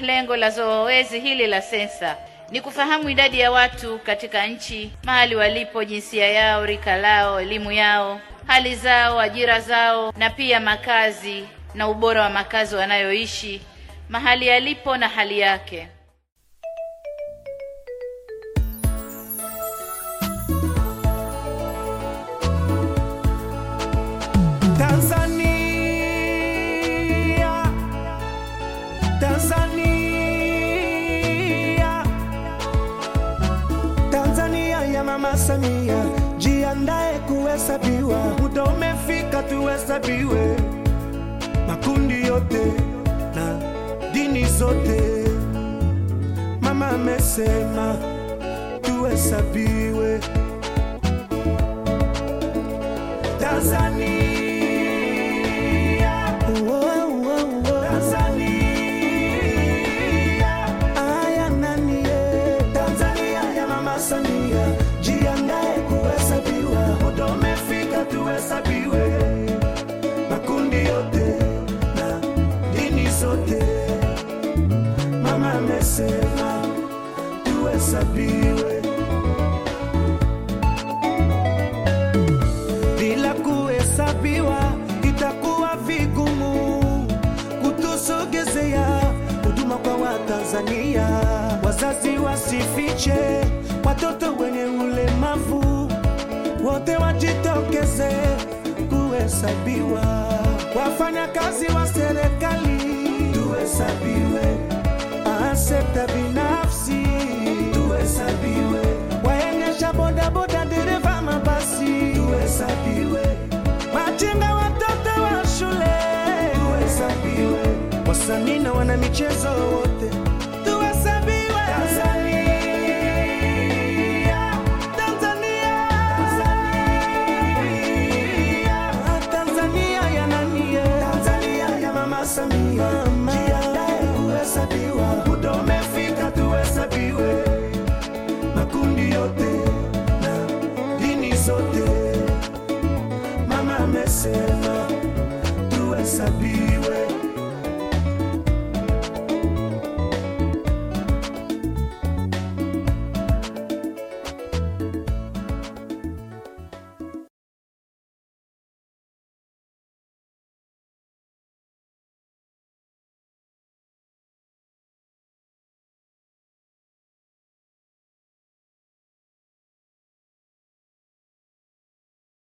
Lengo la zoezi hili la sensa ni kufahamu idadi ya watu katika nchi, mahali walipo, jinsia yao, rika lao, elimu yao, hali zao, ajira zao, na pia makazi na ubora wa makazi wanayoishi, mahali yalipo na hali yake. Tanzania, Tanzania, Tanzania ya Mama Samia, jiandae kuhesabiwa, muda umefika tuhesabiwe, makundi yote na dini zote. Mama amesema tuhesabiwe Tanzania. Wow, wow, wow. Tanzania. Aya nani ye? Tanzania ya Mama Samia, jiandae kuhesabiwa, muda umefika tuhesabiwe, makundi yote na dini zote. Mama amesema tuhesabiwe. bila kuhesabiwa itakuwa vigumu kutusogezea huduma kwa Watanzania. Wazazi wasifiche watoto wenye ulemavu, wote wajitokeze kuhesabiwa. Wafanyakazi wa serikali tuhesabiwe, Ah, sekta binafsi tuhesabiwe, waendesha bodaboda, dereva mabasi tuhesabiwe, machinga, watoto wa shule tuhesabiwe, wasanii na wana michezo wote tuhesabiwe. Tanzania, Tanzania, Tanzania, Tanzania ya nani ye? Tanzania ya Mama Samia, jiandae kuhesabiwa, muda umefika tuhesabiwe, makundi yote na dini zote. Mama amesema tuhesabiwe.